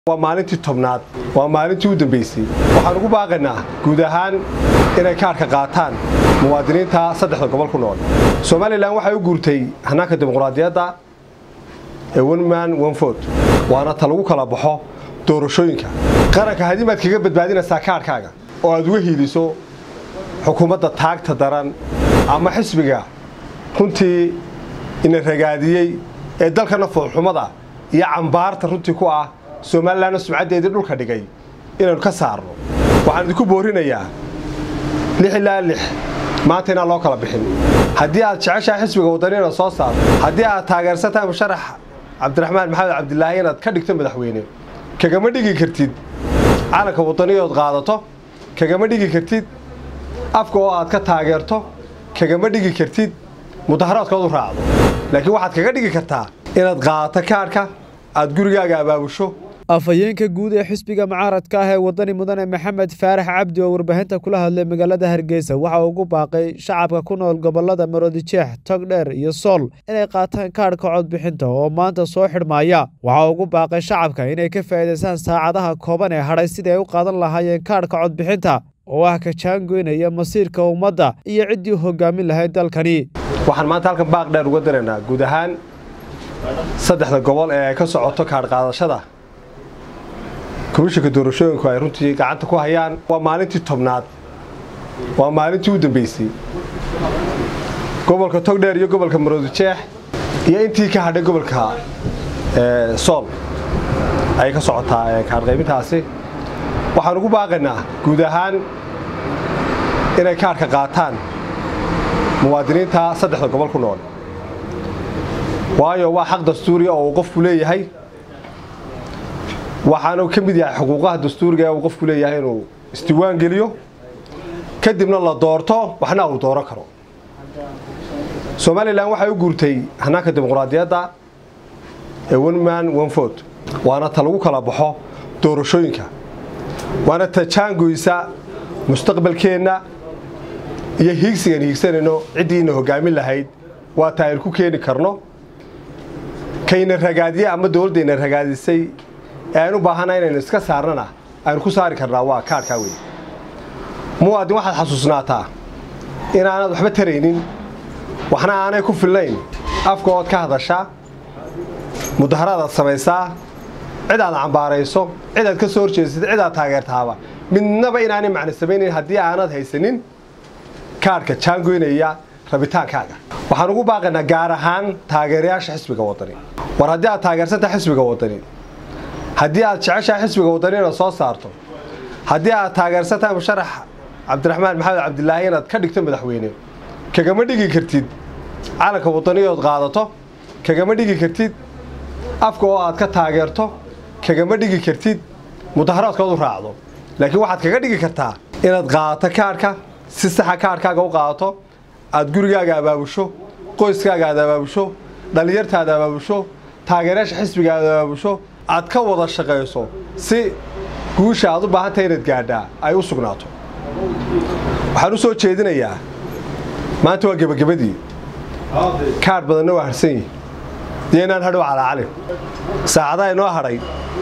waa maalintii tobnaad waa maalintii u dambaysay waxaan ugu baaqaynaa guud ahaan inay kaarka qaataan muwaadiniinta saddexda gobol ku nool somalilan waxay u guurtay hannaanka dimuqraadiyadda ee onman onford waana ta lagu kala baxo doorashooyinka qaranka haddii maad kaga badbaadinaysaa kaarhkaaga oo aad uga hiiliso xukuumadda taagta daran ama xisbiga runtii ina ragaadiyey ee dalkana foolxumada iyo cambaarta runtii ku ah somalilanna sumcaddeedii dhulka dhigay inaynu ka saarno waxaan idinku boorinayaa lix ilaa lix maanta inaan loo kala bixin haddii aad jeceshahay xisbiga waddani inaad soo saarto haddii aad taageersan tahay musharax cabdiraxmaan maxamed cabdilaahi inaad ka dhigto madaxweyne kagama dhigi kartid calanka waddaniyood qaadato kagama dhigi kartid afka oo aad ka taageerto kagama dhigi kartid mudaharaadkood u raacdo laakiin waxaad kaga dhigi kartaa inaad qaadato kaarhka aad gurigaaga abaabusho afhayeenka guud ee xisbiga mucaaradka ah ee wadani mudane maxamed faarax cabdi oo warbaahinta kula hadlay magaalada hargeysa waxa uu ugu baaqay shacabka ku nool gobolada maroodijeex togdheer iyo sool inay qaataan kaadhka codbixinta oo maanta soo xidhmaaya waxa uu ugu baaqay shacabka inay ka faa'iidaystaan saacadaha kooban ee hadhay sidii ay u qaadan lahaayeen kaadhka codbixinta oo ah ka jaangoynaya masiirka ummadda iyo ciddii hogaamin lahayd dalkani waxaan maanta halkan baaq dheer uga diraynaa guud ahaan saddexda gobol ee ay ka socoto kaadh qaadashada komishinka doorashooyinku ay runtii gacanta ku hayaan waa maalintii tobnaad waa maalintii u dambaysay gobolka togdheer iyo gobolka maroodijeex iyo intii ka hadhay gobolka sool ayay ka socotaa kaadh qaybintaasi waxaan ugu baaqaynaa guud ahaan inay kaadhka qaataan muwaadiniinta saddexda gobol ku nool waayo waa xaq dastuuriya oo uu qofku leeyahay waxaanu ka mid yahay xuquuqaha dastuuriga ee uu qofku leeyahay inuu isdiwaan geliyo kadibna la doorto waxna uu dooran karo somalilan waxay u guurtay hannaanka dimuqraadiyadda ee onman onford waana ta lagu kala baxo doorashooyinka waana ta jaangoysa mustaqbalkeenna iyo hiigsigan hiigsanayno ciddiina hogaamin lahayd waa ta aynu ku keeni karno kayna ragaadiye ama dowladdayna ragaadisay ee aynu baahana inaynu iska saarnana aynu ku saari karnaa waa kaadhkaa wey muwaadin waxaad xasuusnaataa inaanad waxba taraynin waxna aanay ku filnayn afka ood ka hadashaa mudaharaadaad samaysaa cid aad cambaarayso cid aad ka soo horjeedsad cid aad taageertaaba midnaba inaanay macno samaynayn haddii aanad haysanin kaadhka jaangoynaya rabitaankaaga waxaan ugu baaqaynaa gaar ahaan taageerayaasha xisbiga waddani war haddii aad taageersantahay xisbiga waddani haddii aad jeceshahay xisbiga waddani inaad soo saarto haddii aad taageersan tahay musharax cabdiraxmaan maxamed cabdilaahi inaad ka dhigto madaxweyne kagama dhigi kartid calanka waddaniyood qaadato kagama dhigi kartid afka oo aad ka taageerto kagama dhigi kartid mudaharaadkood u raacdo laakiin waxaad kaga dhigi kartaa inaad qaadato kaadhka si saxa kaadhkaaga u qaadato aad gurigaaga abaabusho qoyskaaga aad abaabusho dhallinyartaada abaabusho taageerayaasha xisbiga aad abaabusho aad ka wada shaqayso si guusha aad u baahantahay inaad gaadhaa ay u sugnaato waxaan u soo jeedinayaa maanta waa gebagabadii kaadh badanna waa harsan yihi iyo inaan hadhow calaacalin saacadaha inoo hadhay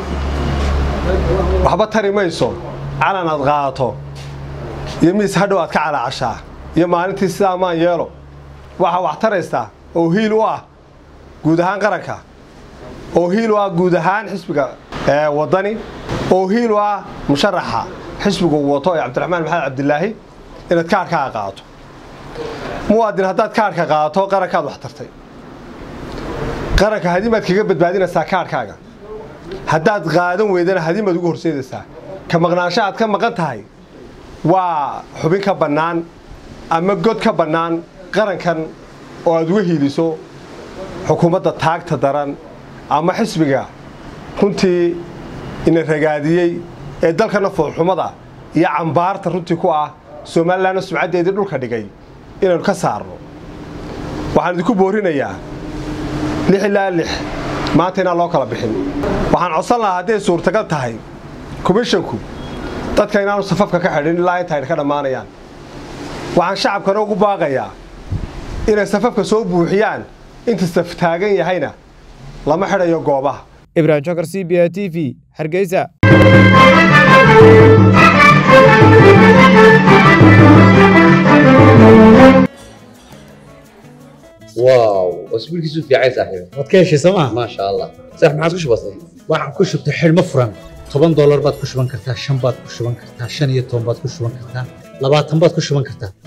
waxba tari mayso calan aad qaadato iyo miis hadhow aad ka calaacashaa iyo maalintii sidaa maan yeelo waxaa wax taraysaa oo hiil u ah guud ahaan qaranka oo hiil u ah guud ahaan xisbiga waddani oo hiil u ah musharaxa xisbigu wato ee cabdiraxmaan maxamed cabdilaahi inaad kaadhkaaga qaadato muwaadin haddaad kaadhka qaadato qarankaad wax tartay qaranka hadimaad kaga badbaadinaysaa kaadhkaaga haddaad qaadan weydana hadimaad ugu horseedaysaa ka maqnaansho aad ka maqan tahay waa xubin ka bannaan ama god ka bannaan qarankan oo aad uga hiiliso xukuumadda taagta daran ama xisbiga runtii ina ragaadiyey ee dalkana foolxumada iyo cambaarta runtii ku ah somalilanna sumcaddeedii dhulka dhigay inaynu ka saarno waxaan idinku boorinayaa lix ilaa lix maanta inaan loo kala bixin waxaan codsan lahaa hadday suurtagal tahay komishinku dadka inaanu safafka ka xidhin ilaa inta ayna ka dhammaanayaan waxaan shacabkana ugu baaqayaa inay safafka soo buuxiyaan inta saf taagan yahayna lama xidhayo goobaha ibrahim jokar c b a t v hargeysa واو اسبوع كيسو في عايز صاحبي waad ka heshay sooma ما شاء الله صح ما عادش بسيط waxaan ku shubtay xidhmo furan toban doolar baad ku shuban kartaa shan baad ku shuban kartaa shan iyo toban baad ku shuban kartaa labaatan baad ku shuban kartaa